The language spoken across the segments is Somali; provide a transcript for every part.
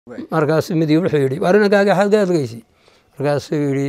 markaasuu midi wuxuu yidhi war inankaaga xaad ka adgeysi markaasuu yidhi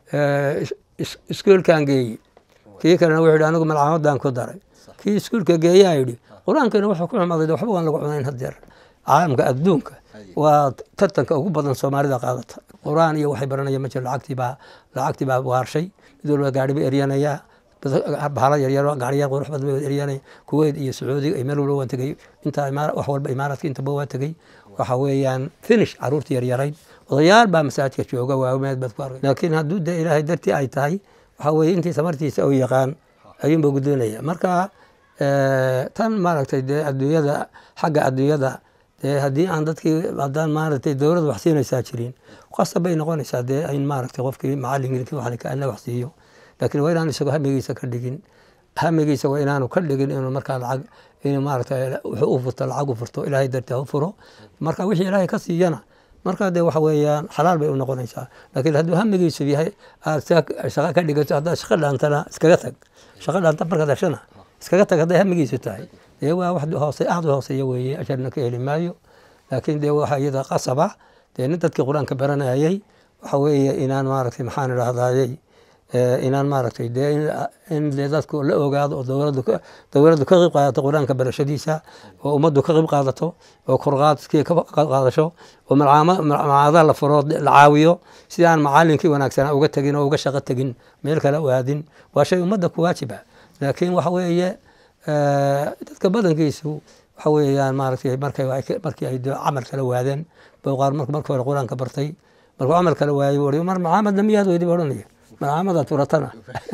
iskuolkan geeyi kii kalena wuxuu yidhi anigu malcamadan ku daray kii iskuolka geeyaa yidhi qur-aankiina wuxuu ku xumaaday waxba waan lagu cunayn hadeer caalamka adduunka waa tartanka ugu badan soomaalida qaadata qur-aan iyo waxay baranaya ma jiro lacagtiibaa lacagtii baa waarshay mid walba gaari ba eryanayaa bahala yaryar gaariyar qurux badan ba eryanaya kuweyt iyo sacuudiga iyo meel walba waan tegey intaa wax walba imaaradka intaba waan tegey waxa weeyaan finish caruurta yaryarayd odayaal baa masaajidka jooga waameed baad ku arkay laakiin hadduu dee ilaahay dartii ay tahay waxaa weeye intii samartiisa uu yaqaan ayuunba guddoonaya marka tan maaragtay dee adduunyada xagga adduunyada dee haddii aan dadkii haddaan maaragtay dowladda wax siinaysaa jirin qasab bay noqonaysaa dee in maaragtay qofkii macallinkii waxalika alla wax siiyo laakiin waa inaan isagoo hamigiisa ka dhigin hamigiisa waa inaanu ka dhigin inuu markaa lacag inuu maaragtay wuxuu u furto lacag u furto ilaahay dartii ha u furo marka wixii ilaahay ka siiyana markaa dee waxa weeyaan xalaal bay u noqonaysaa laakiin hadduu hamigiisu yahay aad shaqo ka dhigato haddaad shaqo dhaantana iskaga tag shaqo dhaanta markaad heshana iskaga tag hadday hamigiisu tahay dee waa wax hoose aad u hooseeya weeye ajarna ka heli maayo laakiin dee waxa iyada qasaba dee nin dadkii qur-aanka baranayay waxa weeye inaan maaragtay maxaan idhahdayey inaan maaragtay dee in dee dadku la ogaado oo dowladdu dowladdu ka qayb qaadato qur-aanka barashadiisa oo ummaddu ka qayb qaadato oo korqaadkii ka qaadasho oo malcaamadaha la furo la caawiyo si aan macalinkii wanaagsanaa uga tegin oo uga shaqo tegin meel kale u aadin waa shay ummadda ku waajiba laakiin waxa weeye dadka badankiisu waxa weeyaan maaragtay markay markii ay camal kala waadeen bowqaar markii hore qur-aanka bartay markuu camal kala waayey wari mar macaamadna miyaad weydi ba odhanaya malcaamada turatana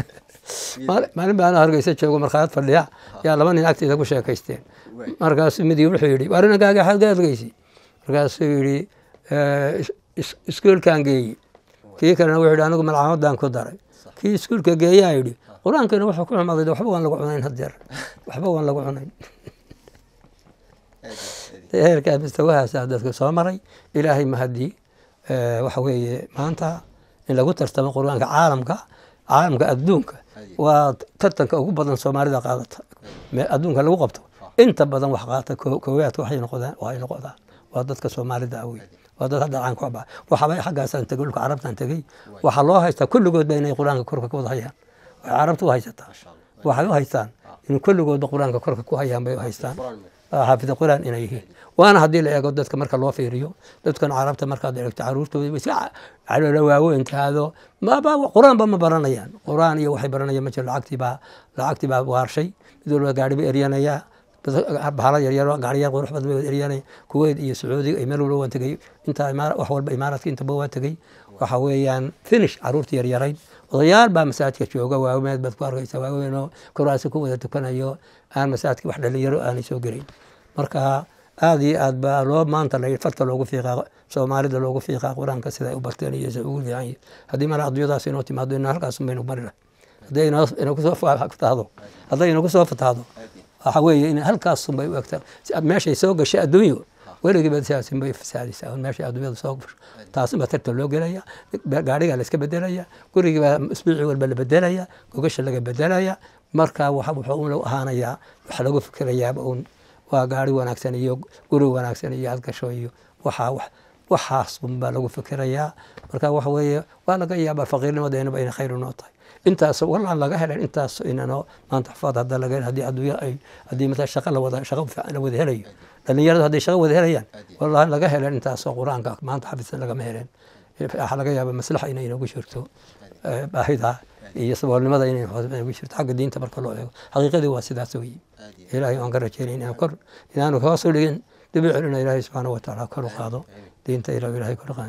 maalin baan hargeysa joogo markhaayad fadhiya yaa laba nin agteeda ku sheekaysteen markaasuu midi wuxuu yidhi war inankaaga xaad ka adgeysi markaasuu yidhi iskuolkan geeyi kii kalena wuxuu yidhi anigu malcaamadan ku daray kii iskuolka geeyaa yidhi qur-aankiina wuxuu ku xumaaday waxba waan lagu cunayn hadeer waxba waan lagu cunayn heerkaa mustawahaasaa dadka soo maray ilaahay mahadii waxa weeye maanta in lagu tartamo qur-aanka caalamka caalamka adduunka waa tartanka ugu badan soomaalida qaadata adduunka lagu qabto inta badan wax qaata koowaadka waxay noqdaan waxay noqdaan waa dadka soomaalida wey waa dad hadda caan ku abaa waxaba xaggaasaan tegey dhulka carabtaan tegey waxaa loo haystaa kulligoodba inay qur-aanka korka ku wada hayaan waxay carabta u haysataa waxay u haystaan in kulligoodba qur-aanka korka ku hayaan bay u haystaan xaafida qur-aan inay yihiin waana haddii la eego dadka marka loo fiiriyo dadkan carabta markaad eegto caruurtooda iska caloola waaweyntaado qur-aanba ma baranayaan qur-aan iyo waxay baranayaan ma jiro lacagtiibaa lacagtii baa waarshay mid walba gaari ba eryanayaa bahala yaryar gaariyar qurux badan ba eryanaya kuweyt iyo sacuudiga iyo meel walba waan tegey intaa wax walba imaaradka intaba waan tegey waxa weeyaan finish caruurta yaryarayd odayaal baa masaajidka jooga waameed baad ku arkaysa waaweynoo kuraasi ku wada tukanayo aan masaajidka wax dhalinyaro aanay soo gelayn marka aada iyo aad baa loo maanta la farta loogu fiiqaa soomaalida loogu fiiqaa qur-aanka siday u barteen iyo sida ugu fiican yihin haddii mara adduunyadaas inoo timaado ina halkaas baynu marina hadday inagu soo fatahdo hadday inagu soo fatahdo waxa weeye in halkaasun bay u egtaa meeshay soo gashay adduunyo weligiiba siyaasin bay fasaadaysaa meeshay adduunyada soo gasho taasin baa tartan loo gelaya gaarigaa la iska bedelaya gurigii baa isbiici walba la bedelaya gogasha laga bedelaya marka wuxuu u ahaanayaa wax lagu fikirayaaba uun waa gaari wanaagsan iyo guri wanaagsan iyo adgasho iyo waxaa waxaas baa lagu fikirayaa marka waxa weeye waa laga yaabaa faqiirnimadeynaba inay khayr unoo tahay intaas walaan laga helen intaas inano maanta xafaad hadda laga haddii adduunya ay haddii mata shaqa la wada shaqa fiican la wada helayo dhalinyaradu hadday shaqa wada helayaan wallahi laga helen intaasoo qur-aanka maanta xafisan lagama helen waxaa laga yaaba maslaxa inay inagu jirto baahida iyo saboolnimada inay inagu jirto xagga diinta marka loo eego xaqiiqadii waa sidaas weeye ilaahay waan ka rajeynay inaan kor inaanu hoos u dhigin dib u celina ilaahay subxaana wa tacaala kor u qaado diinta ilaah ilahay kor qaado